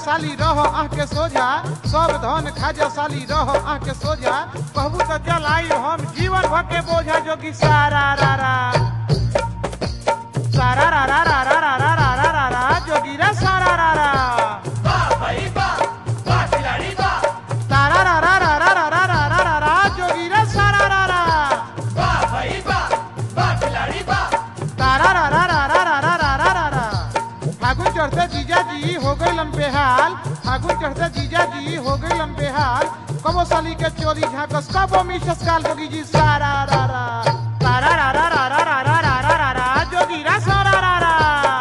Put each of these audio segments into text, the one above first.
साली रह आँख के सोझा सब धन खाजा साली रह आँख के सोझा कहबू तो जलाई हम जीवन भर के बोझा जोगी सारा रा रा सारा रा रा रा रा रा रा रा रा रा रा जोगी रा सारा रा रा वाह भाई वाह वाह खिलाड़ी वाह तारा रा रा रा रा रा रा रा रा रा रा जोगी रा सारा रा रा वाह भाई वाह वाह खिलाड़ी वाह तारा रा रा रा रा रा रा रा रा रा रा फागुन चढ़ते जीजा जी हो गई लंबे हाल फागुन चढ़ते जीजा जी हो गई लंबे हाल कबो साली के चोरी झाकस कबो मिसस काल जोगी जी सारा रा रा तारा रा रा रा रा रा रा रा रा रा रा जोगी रा सारा रा रा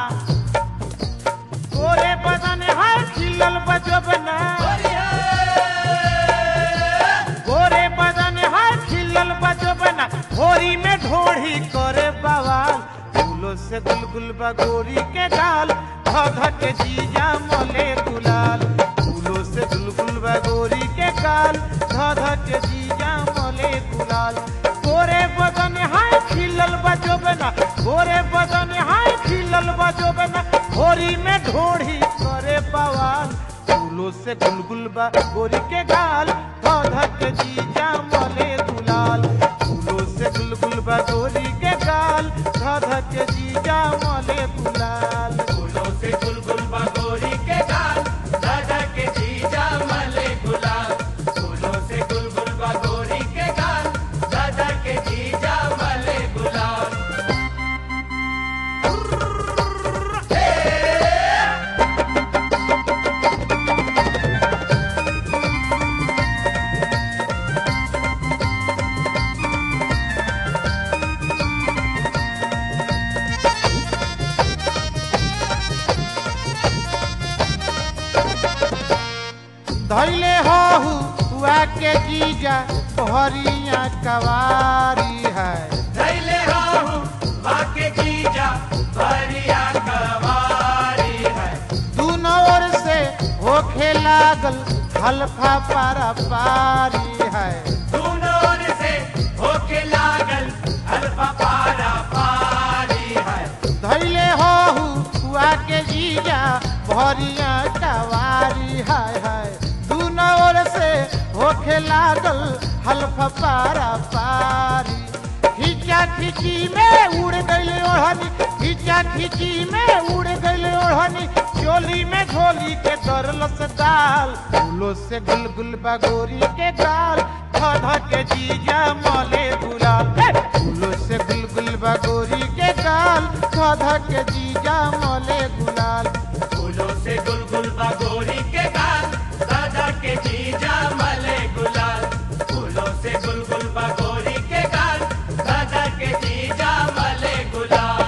गोरे बदन है खिलल बजबना गोरे बदन है खिलल बजबना होरी में ढोढ़ी करे बवाल फूलों से गुलगुल बगोरी के गाल धध के जीजा मोले गुलाल फूलों से गुलगुल बगोरी के गाल धध के जीजा मोले गुलाल गोरे बदन है खिलल बजबना गोरे बदन है खिलल बजबना होरी में ढोढ़ी करे बवाल फूलों से गुलगुल बा गोरी के गाल धक जीजा मले गुलाल फूलों से गुलगुल बा गोरी के गाल धक जीजा मले गुलाल फूलों से गुलगुल बगोरी के गाल दादा के जीजा मले गुलाल फूलों से गुलगुल बगोरी के गाल दादा के जीजा मले गुलाल धैले हो हुआ के जीजा हरिया कवारी है धैले हो बाके जीजा भरिया कवारी है दोनों ओर से होखे लागल हल्फा पारा पारी है दोनों ओर से होके लागल अल्फा पारा पारी है धैले हो हुआ के जीजा भरिया कवारी हाय हाय दोनों ओर से होखे लागल हल्फा पारा पारी खींचा खींची में उड़ गई ओढ़नी खींचा खींची में उड़ गई ओढ़नी चोली में झोली के दरलस दाल फूलों से गुलगुल बगोरी के गाल धध के जीजा मले गुलाल हे! फूलों से गुलगुल बगोरी के गाल धध के जीजा मले गुलाल फूलों से गुलगुल बगोरी के गाल दादा के जीजा मले गुलाल फूलों से गुलगुल बगोरी के गाल दादा के जीजा मले गुलाल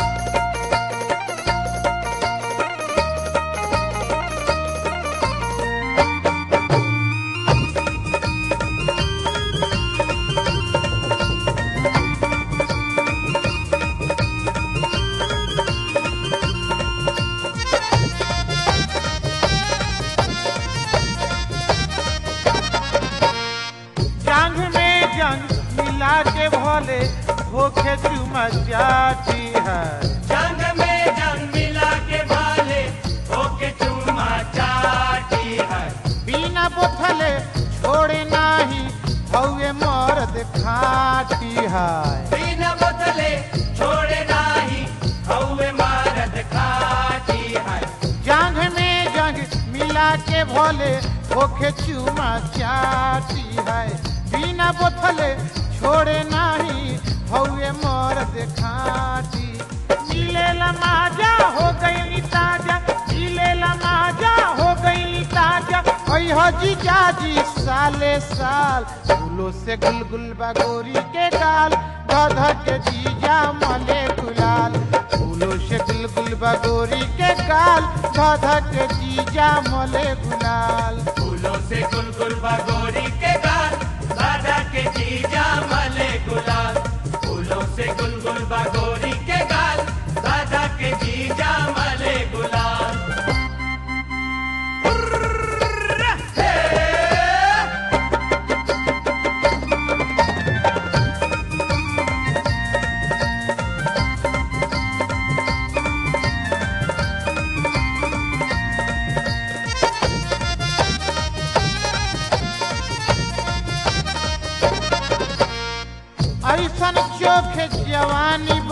जांग में जंग मिला के भोले होके चुमा जाती है जंग में जंग मिला के भाले होके चुमा चाटी है बिना बोथले छोड़े नाही हौवे मर्द खाटी है बिन बदले छोड़े नाही हौवे मारद खाटी है जांग में जंग मिला के भोले होके चुमा चाटी है बिना बोथले छोड़े नाही हौवे मर्द खाटी मिलेला माजा हो गई ताजा मिलेला माजा हो गई ताजा ओई हो जी जाजी साले साल फूलों से गुलगुल बगोरी के गाल धध के जीजा मले गुलाल फूलों से गुलगुल बगोरी के गाल धध के जीजा मले गुलाल फूलों से गुलगुल बगोरी के गाल दादा के जीजा मले गुलाल फूलों से गुलगुल बगोरी के गाल दादा के जीजा मले गुलाल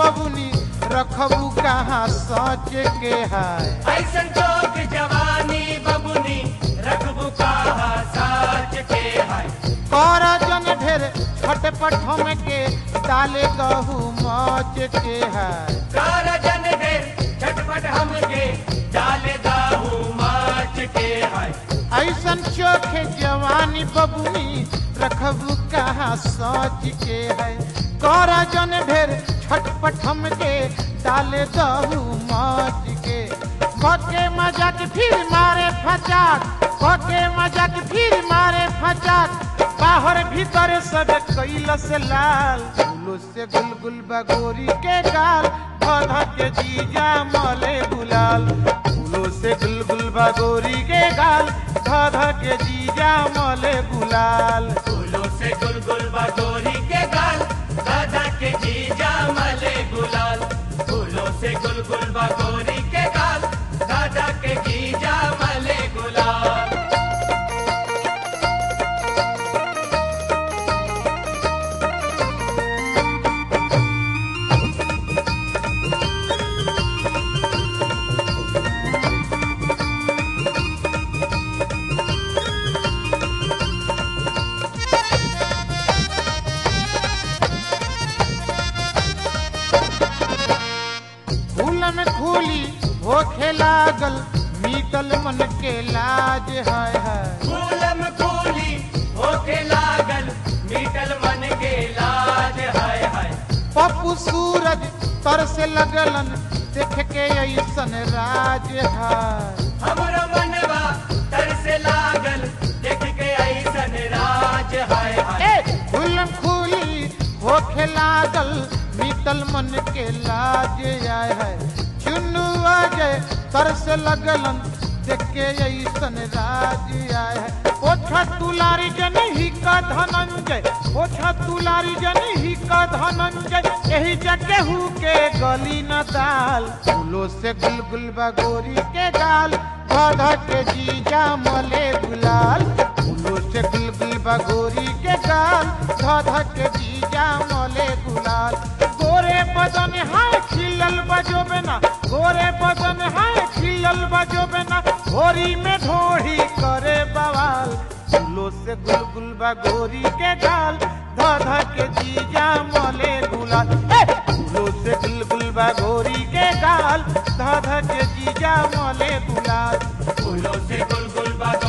बबुनी रखबू कहाँ सोच के है ऐसन चौक जवानी बबुनी रखबू कहा साच के है कर जन ढेर छटपट हम के डाले गहू मौज के है कार जन दे झटपट हमके डाले दाहू माच के है ऐसन चोखे जवानी बबुनी रखबू कहाँ सोच के है कर जन ढेर छटपट हम के डाले दहू मौज के बके मजाक फिर मारे फचाक बके मजाक फिर मारे फचाक बाहर भीतर सब कैल से लाल फूलो से गुलगुल बगोरी के गाल धधा के जीजा मले गुलाल फूलो से गुलगुल बगोरी के गाल धधा के जीजा मले गुलाल फूलों से गुलगुल बगोरी के गाल दादा के जीजा मले गुलाल फूलों से गुलगुल बगोरी के गाल दादा के जीजा मले गुलाल फूल में खूली होखे लागल मीतल मन के लाज है है फूलम फूली होके लागल मीटल मन के लाज हाय हाय पप्पू सूरज तर से लगलन देख के ऐसन राज है हमरो मनवा तर से लागल देख के ऐसन राज हाय हाय फूल खूली होखे लागल मीतल मन के लाज आय है चुनु अजय तर से लगलन देख के ऐसन राज आय है ओछा तुलारी जन ही का धनंजय ओछा तुलारी जन ही का धनंजय यही जगहू के गली न दाल फूलों से गुलगुल बगोरी के गाल धधा के जीजा मले गुलाल फूलों से गुलगुल बगोरी के गाल धधा के जीजा मले गुलाल गोरे बदन है खिलल बजो बेना गोरे बदन है खिलल बजो बेना होरी में ढोढ़ी करे बवाल फूलों से गुलगुल बगोरी के गाल धधा के जीजा मले गुलाल ए! फूलों से गुलगुल बगोरी के गाल धधा के जीजा मले गुलाल फूलों से गुलगुल बगोरी